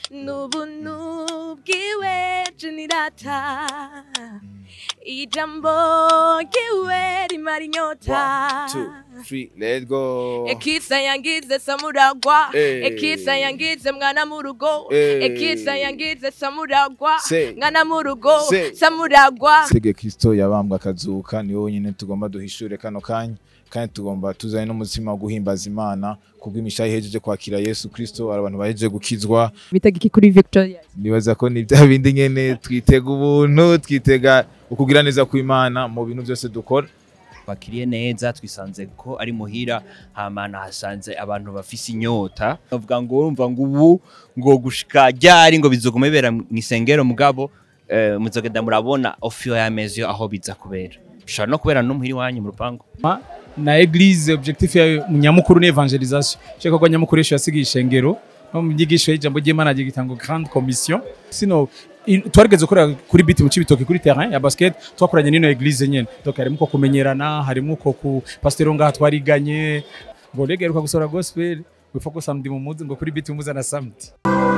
n'ubuntu bwiwe jenirata ijambo ryiwe rimara inyota One, two, three, let's go. ekisa yangize samuragwa Eh. ekisa yangize mwana mu rugo Eh. ekisa yangize samuragwa Se. mwana mu rugo Se. samuragwa Sege Kristo yabambwe akazuka niwe wenyine tugomba duhishure kano kanya kandi tugomba tuzane n'umutima wo guhimbaza Imana kubwo imishayi ihejeje kwakira Yesu Kristo abantu bahejeje gukizwa bitega iki kuri Victoria nibaza ko ni bya bindi nyene twitega ubuntu twitega ukugira neza kw'Imana mu bintu byose dukora bakiriye neza twisanze ko ari muhira hamana hasanze abantu bafise inyota bavuga ngo urumva ngo ubu ngo gushika ryari ngo bizogume bera mu isengero mugabo eh, muzogenda murabona ofiyo y'amezi aho biza kubera bishobora no kubera no muhira iwanyu mu rupangu na eglise objectif yayo nyamukuru ni evangelisation shaka ko nyamukuru yesho yasigiye ishengero no mu byigisho y'ijambo ry'Imana agiye gitanga grande commission sino i- twarigeze gukora kuri biti mu cibitoke kuri terrain ya basket twakoranye n'ino eglise nyene donc harimo ko kumenyerana harimo ko ku pasteur ngaha twariganye ngo rege ruka gusora gospel wifa ko samedi mu muzi ngo kuri biti muza na samedi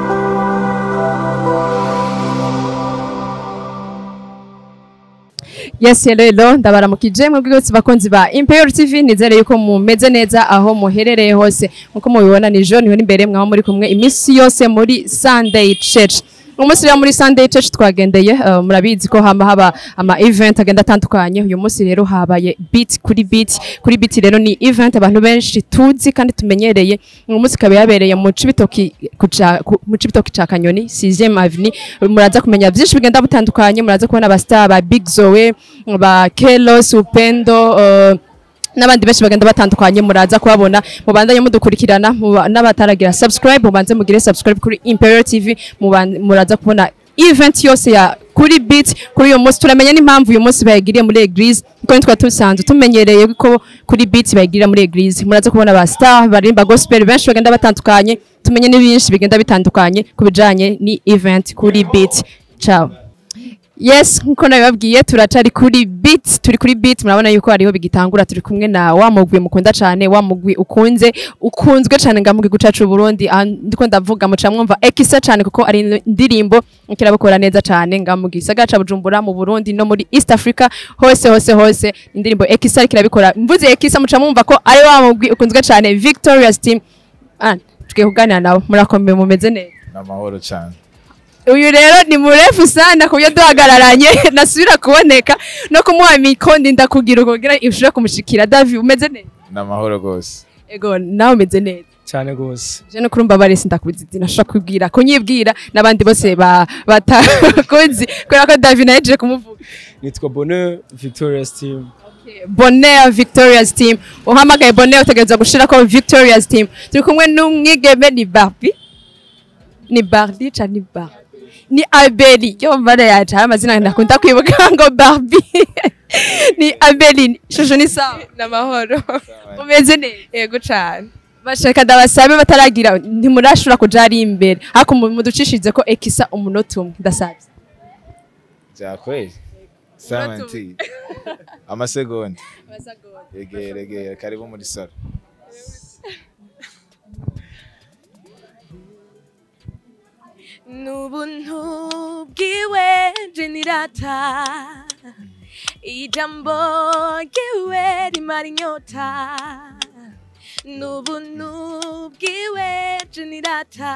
Yes hello hello ndabaramukije mwebwe bose bakunzi ba Imperial TV nizere yuko mumeze neza aho muherereye hose nkuko mubibona ni John niwe imbere mwaho muri kumwe iminsi yose muri Sunday Church umunsi rero muri Sunday Church twagendeye uh, murabizi ko hama haba ama event agenda atandukanye uyu munsi rero habaye beat kuri beat kuri beat rero ni event abantu benshi tuzi kandi tumenyereye uyu munsi ikaba yabereye mu Cibitoki kuca- ku- mu Cibitoki ca Kanyoni 6e Avenue muraza kumenya byinshi bigenda bitandukanye muraza kubona aba star ba Big Zoe ba Kelos Upendo uh, n'abandi benshi bagenda batandukanye muraza kubabona mubandanye mudukurikirana muba- n'abataragira subscribe mubanze mugire subscribe kuri Imperial TV muban- muraza kubona event yose ya kuri beat kuri uyu munsi turamenya n'impamvu uyu munsi bayigiriye muri eglise kuko nitwa tusanzwe tumenyereye ko kuri beat bayigirira muri eglise muraza kubona ba star barimba gospel benshi bagenda batandukanye tumenye n'ibinshi bigenda bitandukanye ku bijanye ni event kuri beat ciao Yes, nkuko nabibabwiye turacari kuri beat, turi kuri beat murabona yuko hariho bigitangura turi kumwe na wa mugwi mukunda cane, wa mugwi ukunze, ukunzwe cane nga mugwi gucacu Burundi, aha ndiko ndavuga muca mwumva ekisa cane kuko ari indirimbo kirabakora neza cane nga mugwi gisagara ca Bujumbura mu Burundi no muri East Africa hose hose hose indirimbo ekisa kirabikora. Mvuze ekisa muca mwumva ko ari wa mugwi ukunzwe cane Victorious Team. Ah, tugiye kuganira nawe murakomeye mumeze neza. n'amahoro cyane uyu rero ni murefu sana ku buryo duhagararanye nasubira kuboneka no kumuha mikondi ndakugira kugira ushobore kumushikira davi umeze neza n'amahoro rwose ego nawe umeze neza cyane gose je no kurumva barese ndakubiza izina nashobora kubwira kunyibwira n'abandi bose ba- batakunzi kubera ko davi nahejeje kumuvuga nitwa Bonheur Victorious Team bonheur victorious team uhamagaye bonheur utegereza gushirako victorious team turi kumwe n'umwigeme ni barbi ni barbi ca ni bar ni abeli yo mbana yacu hari amazina ndakunda kwibuka ngo barbi ni abeli shusho ni sawa n'amahoro umeze neza yego cane bashaka ndabasabe bataragira ntimurashobora kuja ari imbere ariko mu- muducishirize ko ekisa umunota umwe ndasabye byakwezi samenti amasegonda egera egera karibu muri salo n'ubuntu bwiwe jenirata ijambo ryiwe rimara inyota n'ubuntu bwiwe jenirata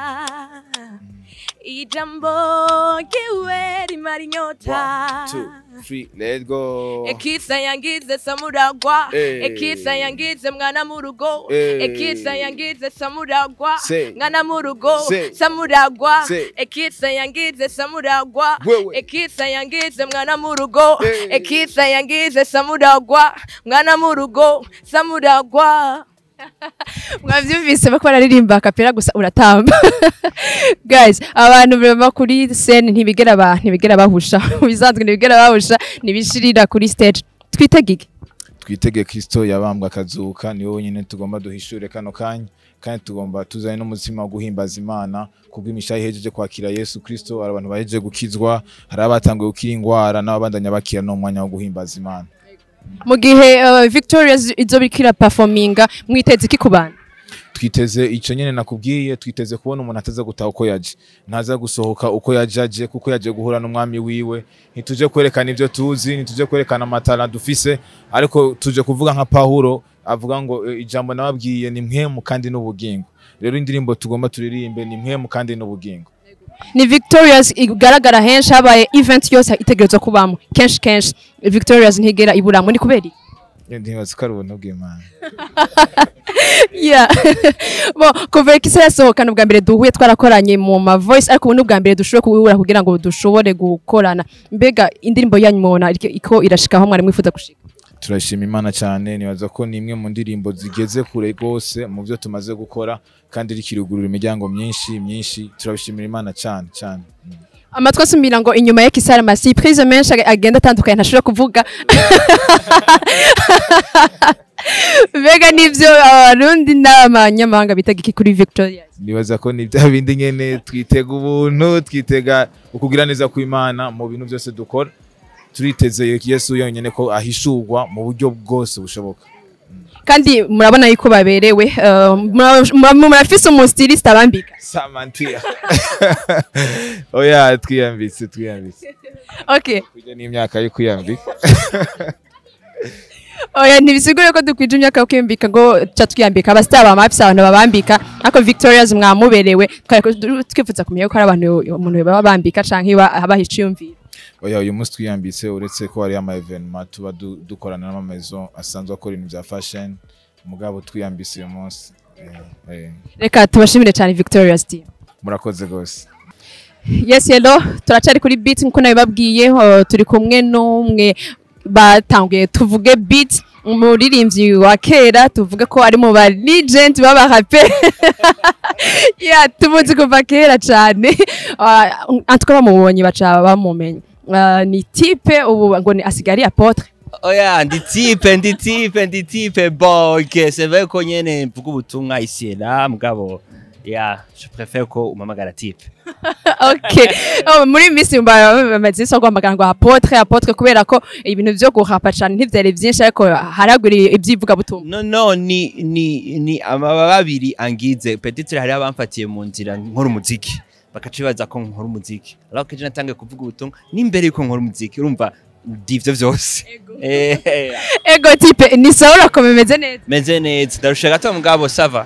ijambo ryiwe rimara inyota One, two, three, let's go. ekisa yangize samuragwa Eh. ekisa yangize mwana mu rugo Eh. ekisa yangize samuragwa Se. mwana mu rugo Se. samuragwa Se. ekisa yangize samuragwa Wewe. ekisa yangize mwana mu rugo Eh. ekisa yangize samuragwa mwana mu rugo samuragwa mwavyumvise bako bararirimba kapera gusa uratamba guys abantu baba kuri scene ntibigera ba ntibigera bahusha bisanzwe ntibigera bahusha nibishirira kuri stage twitegike twitege Kristo yabambwe akazuka niwe wenyine tugomba duhishure kano kanya kandi tugomba tuzane n'umutima wo guhimbaza Imana kubwo imishayi ihejeje kwakira Yesu Kristo hari abantu bahejeje gukizwa hari abatanguye gukira ingwara n'ababandanya bakira no mu mwanya wo guhimbaza Imana mu gihe uh, Victoria izo bikira performinga mwiteze iki ku bantu twiteze ico nyene nakubwiye twiteze kubona umuntu ataza gutaha uko yaje ntaza gusohoka uko yaje aje kuko yaje guhura n'umwami wiwe ntituje kwerekana ivyo tuzi ntituje kwerekana amatara dufise ariko tuje kuvuga nka Pawulo avuga ngo "E, ijambo nababwiye ni mpwemu kandi n'ubugingo rero indirimbo tugomba turirimbe ni mpwemu kandi n'ubugingo ni victorious igaragara henshi habaye event yose itegerezwa kubamo kenshi kenshi victorious ntigera iburamo ni kubera iki? ntibazi ko ari ubuntu bw'imana yeah bo kuva kisa yasohokana ubwa mbere duhuye twarakoranye mu ma voice ariko ubu ni ubwa mbere dushobora kuhura kugira ngo dushobore gukorana mbega indirimbo yanyu mubona iriko- iko irashika aho mwari mwifuza gushika turashima imana cyane nibaza ko ni imwe mu ndirimbo zigeze kure rwose mu byo tumaze gukora kandi rikirugurura imiryango myinshi myinshi turabishimira imana cyane cyane Mm. amatwi asumira ngo inyuma ya kisara ama surprise menshi ag- agenda atandukanye ntashobora kuvuga mbega nivyo abarundi n'abanyamahanga bitaga iki kuri victorious nibaza ko ni bya bindi nyene twitega ubuntu twitega ukugira neza kw'imana mu bintu byose dukora turiteze yesu yonyine ko ahishurwa mu buryo bwose bushoboka kandi murabona yuko baberewe eh, mura- mura- murafise umustiliste abambika samantia oya twiyambitse twiyambitse okay kujya n'imyaka yo kwiyambika oya ntibisigure ko dukwije imyaka yo kwiyambika ngo ca twiyambika abasitari bama bafise abantu babambika ariko victorious mwamuberewe twari ku- twifuza kumenya ko hari abantu umuntu baba bambika canke ba- baha iciyumviro oya uyu munsi twiyambitse uretse ko hariyo ama evenema tuba du- dukorana n'amamezo asanzwe akora ibintu bya fashion mugabo twiyambitse uyu munsi Eh, eh, reka tubashimire cyane victorious team murakoze rwose yes hello turacari kuri beat nkuko nabibabwiye uh, turi kumwe n'umwe batanguye tuvuge beat umuririmbyi wa kera tuvuge ko ari mu ba legend b'abarape yeah tumuzi kuva kera cyane uh, antuka bamubonye baca bamumenye uh, ni type ubu ngo ni asigari apotre oya ndi tipe ndi tipe ndi tipe bon ok c'est vrai ko nyene mvuga ubutumwa ici et là mugabo ya je préfère ko umamagara tipe okay oh, muri iyi minsi mba- bamaze isi guhamagara ngo apotre apotre kubera ko ibintu vyo guhapa cane ntivyari vyinshi ariko haragwira ivyivugabutumwa no no ni ni ni amababa abiri angize peut-être hari abamfatiye mu nzira nkora umuziki bakaca bibaza ko nkora umuziki alors que je natangiye kuvuga ubutumwa n'imbere yuko nkora umuziki urumva ndivyo vyose eh ego type ni sawa urakoma imeze neza meze neza ndarusha gato mugabo sava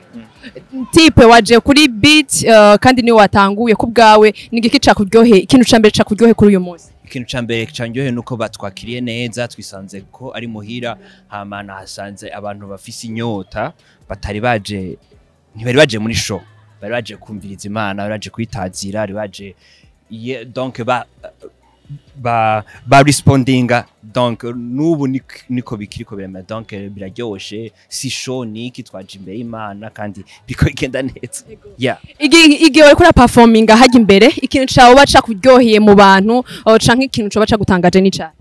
type waje kuri beat uh, kandi niwe watanguye ku bwawe ni igiki cakuryohe ikintu ca mbere cakuryohe kuri uyu munsi ikintu ca mbere canyohe nuko batwakiriye neza twisanze ko ari muhira hama nahasanze abantu bafise inyota batari baje ntibari baje muri show bari baje kumviriza imana bari baje kwitazira bari baje ye, donc ba ba ba respondinga donc nubu nik- niko bikiriko biremera donc biraryoshe si show niki twaje imbere y'imana kandi biko igenda neza yeah Igi- igihe wariko uraperforminga hajya imbere ikintu cawe ba cakuryoheye mu bantu uh, canke ikintu coba cagutangaje ni cane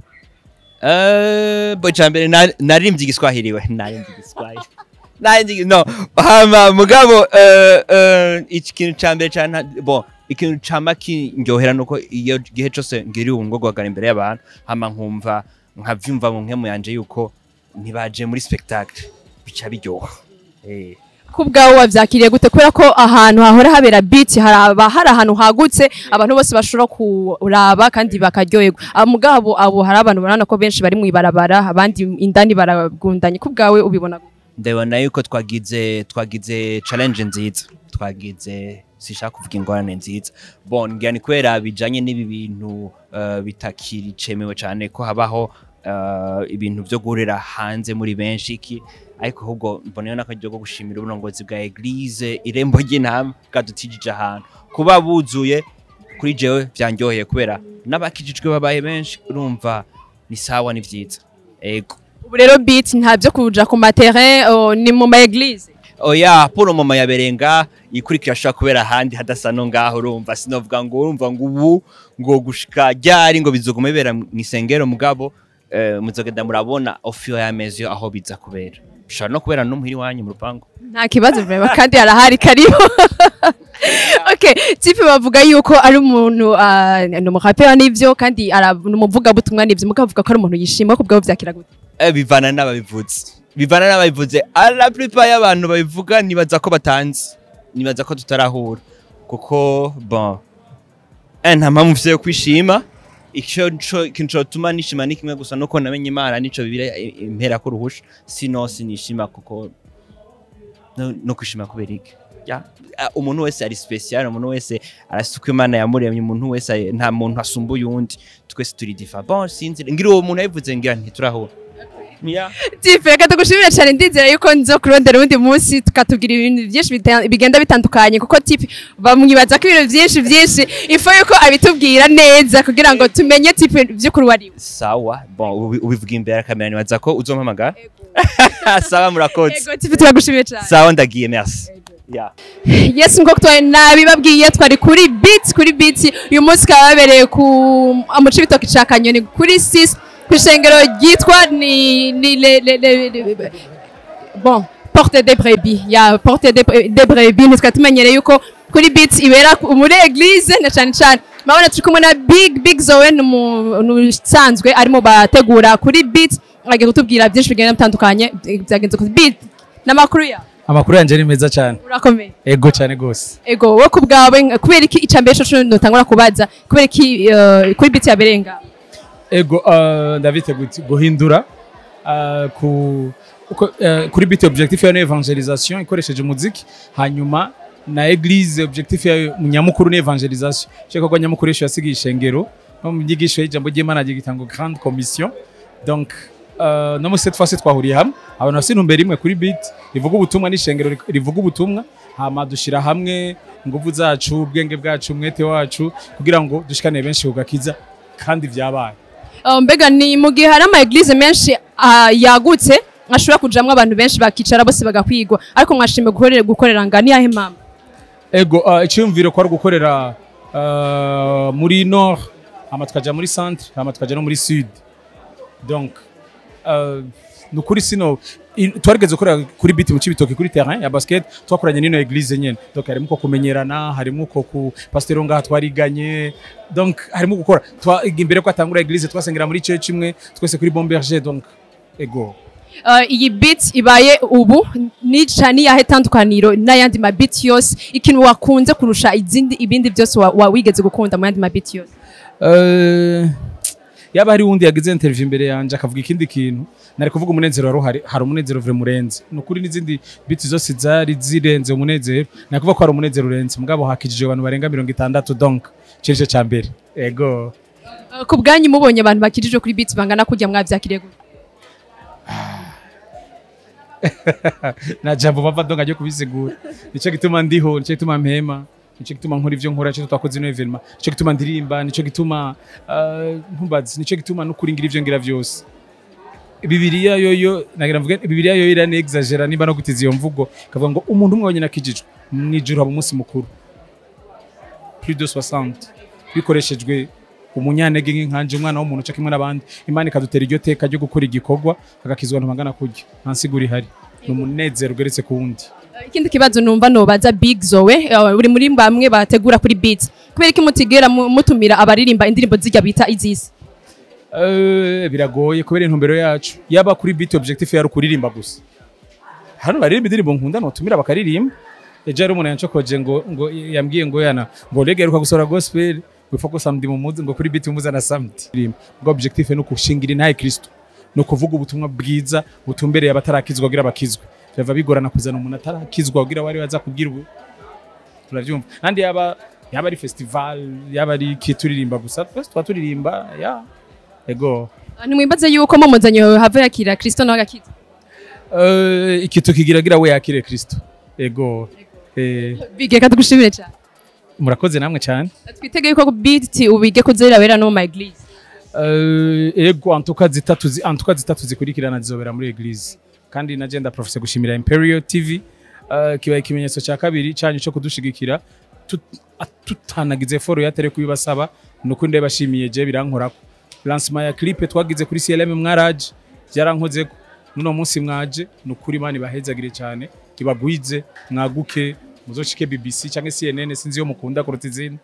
Eh, bo cyambere naririmbye igiswahili we naririmbye igiswahili naririmbye no hama mugabo eh, eh, iki kintu cyambere cyane bo ikintu cama kindyohera nuko iyo gihe cyose ngiri ubungo guhagara imbere y'abantu hama nkumva nkavyumva mu nkemu yanje yuko ntibaje muri spectacle bica biryoha eh ku bwawe wavyakiriye gute kubera ko ahantu hahora habera beat haraba hari ahantu hagutse abantu bose bashobora kuraba kandi bakaryoherwa Ah, mugabo abo hari abantu barabona ko benshi bari mw'ibarabara abandi indani baragundanye ku bwawe ubibona gute? ndabona yuko twagize twagize challenge nziza twagize sishaka kuvuga ingorane nziza bon ngira ni kubera bijanye n'ibi bintu uh, bitakiri cemewe cyane ko habaho uh, ibintu byo guhurira hanze muri benshi iki ariko ahubwo mboneyeho n'akaryo ko gushimira uburongozi bwa eglise irembo ry'intama bwadutijije ahantu kuba buzuye kuri jewe byanryoheye kubera n'abakijijwe babaye benshi urumva ni sawa ni vyiza ego ubu rero beat nta byo kuja ku materin oh, ni mu ma eglise oya puro mama yaberenga ikurikira ashobora kubera ahandi hadasa no ngaho urumva sinovuga ngo urumva ngo ubu ngo gushika ryari ngo bizoguma bibera mu isengero mugabo eh, muzogenda murabona ofiyo y'amezi aho biza kubera bishobora no kubera no muhiri wanyu mu rupangu nta kibazo vrema kandi harahari karibu okay tipe bavuga yuko ari umuntu ah, ni umurapera n'ivyo kandi ara- ni umuvugabutumwa n'ivyo mukavuga ko ari umuntu yishima ku bwawe vyakira gute eh, bivana n'ababivuze bivana n'ababivuze la plupart y'abantu babivuga nibaza ko batanzi nibaza ko tutarahura kuko bon eh, nta mpamvu mfise yo kwishima icyo nco- ikintu cotuma nishima ni kimwe gusa nuko namenye imana nico bibira impera ko ruhusha sino sinishima kuko no, no kwishima kubera iki ya Ah, umuntu wese ari special umuntu wese arafise uko imana yamuremye umuntu wese ari- nta muntu asumbuye uwundi twese turi difa bon sinzi ngira uwo muntu yabivuze ngira ntiturahura ya tipe reka tugushimire cyane ndizera yuko nzo kurondera uwundi munsi tukatubwira ibintu byinshi bita- bigenda bitandukanye kuko tipe bamwibaza ko ibintu byinshi byinshi ifo yuko abitubwira neza kugira ngo tumenye tipe by'ukuri wari we sawa bon ubi- ubivuga imbere ya kamera nibaza ko uzompamagara sawa murakoze ego tipe turagushimiye cyane sawa ndagiye merci ya yes nk'uko twari nabibabwiye twari kuri beat kuri beat uyu munsi ukaba wabereye ku mu cibitoki ca kanyoni kuri sis ku ishengero ryitwa ni ni le le le le- bon porte des brebis ya porte des Bre- des brebis ntitwa tumenyereye yuko kuri beat ibera ku- muri eglise na cyane cyane mabona turi kumwe na big big zoe ni umuntu usanzwe arimo bategura kuri beat agiye kutubwira byinshi bigenda bitandukanye byagenze kuri beat n'amakuru yawe amakuru yanjye ni meza cyane urakomeye ego cyane rwose ego wowe ku bwawe nka- kubera iki icambere cyo notangura kubaza kubera iki eh, kuri biti yabereye ngaho ego uh, ndabiteguye guhindura uh, ku uko, uh, kuri bit objectif yayo ni evangelisation ikoresheje umuziki hanyuma na eglise objectif yayo nyamukuru ni evangelisation shaka ko nyamukuru yesho yasigiye ishengero no mu nyigisho y'ijambo ry'Imana agiye gitanga grande commission donc uh, no muri cette fois twahuriye hamwe abantu bafite intumbero imwe kuri bit rivuga ubutumwa n'ishengero ri- rivuga ubutumwa hama dushira hamwe ingufu zacu ubwenge bwacu umwete wacu kugira ngo dushikane benshi kugakiza kandi vyabaye Eh, mbega ni mu gihe hari ama eglise menshi ah, yagutse ashobora kujamwo abantu benshi bakicara bose bagakwigwa ariko mwashimye gukorera gukorera nga ni yahe mama ego uh, icyumviro ko ari gukorera uh, muri nord hama tukaja muri centre hama tukaja no muri sud donc uh, ni ukuri sino i- twarigeze gukorera kuri biti mu cibitoki kuri terrain ya basket twakoranye n'ino eglise nyene donc harimo uko kumenyerana harimo uko ku pasteur ngaha twariganye donc harimo gukora Twa- imbere ko atangura eglise twasengera muri church imwe twese kuri bomberger donc ego Eh, iyi beat ibaye ubu ni cyane yahe tandukaniro n'ayandi ma beat yose ikintu wakunze kurusha izindi ibindi byose wa- wa wigeze gukunda mu yandi ma beat yose Eh, yaba hari wundi yagize interview imbere yanje akavuga ikindi kintu nari kuvuga umunezero wari uhari hari umunezero vure murenze ni ukuri n'izindi biti zose zari zirenze umunezero nari kuvuga ko hari umunezero urenze mugabo hakijije abantu barenga mirongo itandatu donc cirice ca mbere ego Eh, ku bwanyu mubonye abantu bakijije kuri beat bangana kujya mwabyakiriye gute na jambo bava donc ajye kubisigura nico gituma ndiho nico gituma mpema nico gituma nkora ivyo nkora nico twakoze ino evenement nico gituma ndirimba nico gituma uh, ntumbazi nico gituma no kuringira ivyo ngira vyose bibiliya yoyo nagira mvuge bibiliya yoyo irane exagera niba no gutiza iyo mvugo kavuga ngo umuntu umwe wenyine akijijwe mwijuru haba umunsi mukuru plus de 60 bikoreshejwe umunyantege nk'inkanje umwana w'umuntu uca kimwe n'abandi imana ikadutera iryo teka ryo gukora igikorwa agakizwa abantu bangana kurya nta nsiguro ihari ni umunezero ugeretse ku wundi Eh, ikindi kibazo numva nobaza big zoe eh, uri muri bamwe bategura kuri beat kubera iki mutigera mu- mutumira abaririmba indirimbo zijya bita izisi Eh, biragoye kubera intumbero yacu yaba kuri beat objectif yari ukuririmba gusa hano baririmba indirimbo nkunda notumira bakaririmba ejo hari umuntu yancokoje ngo ngo yambwiye ngo yana ngo rege aheruka gusohora gospel wifa ko samedi mu muzi ngo kuri beat umuzana samedi Ririmba. ngo objectif ni ukushingira intahe kristo ni ukuvuga ubutumwa bwiza butumbereye abatarakizwa kugira bakizwe biva bigorana kuzana umuntu atarakizwa kugira wari waza kubwira ubu turabyumva kandi yaba yaba ari festival yaba ari iki turirimba gusa twese tuba turirimba ya ego Eh, nimwimbaze yuko mumuzanye hava yakira kristo nawe agakiza Eh, ikintu kigiragira we yakire kristo ego Eh, big reka tugushimire cyane murakoze namwe cyane twitege yuko beat ubige kuzirabera no mu ma eglise Eh, ego antuka zitatu zi- antuka zitatu zikurikirana zizobera muri eglise kandi na genda professor gushimira imperial tv eh, kibaye ikimenyetso cya kabiri cyanyu cyo kudushigikira tut- a- tutanagize foro yatere kubibasaba nuko ndabashimiye je birankorako lancement ya clip twagize kuri CLM mwaraje byarankozeko nuno munsi mwaje nukuri mani bahezagire cyane ibagwize mwaguke muzoshike BBC cyangwa CNN sinzi yo mukunda kuruta izindi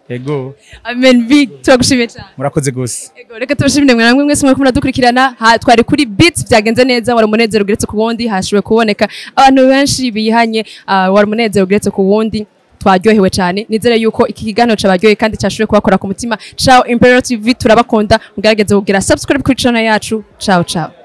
ego amen big turagushimiye cyane murakoze gose Ego, reka tubashimire mwe namwe mwese muriko muradukurikirana ha twari kuri beats byagenze neza wari umunezero ugeretse ku wundi hashoboye kuboneka abantu benshi bihanye ah, wari umunezero ugeretse ku wundi twaryohewe cyane nizere yuko iki kiganiro cabaryoheye kandi cyashoboye kubakora ku mutima ciao imperial tv turabakunda mugerageze kugira subscribe kuri channel yacu ciao ciao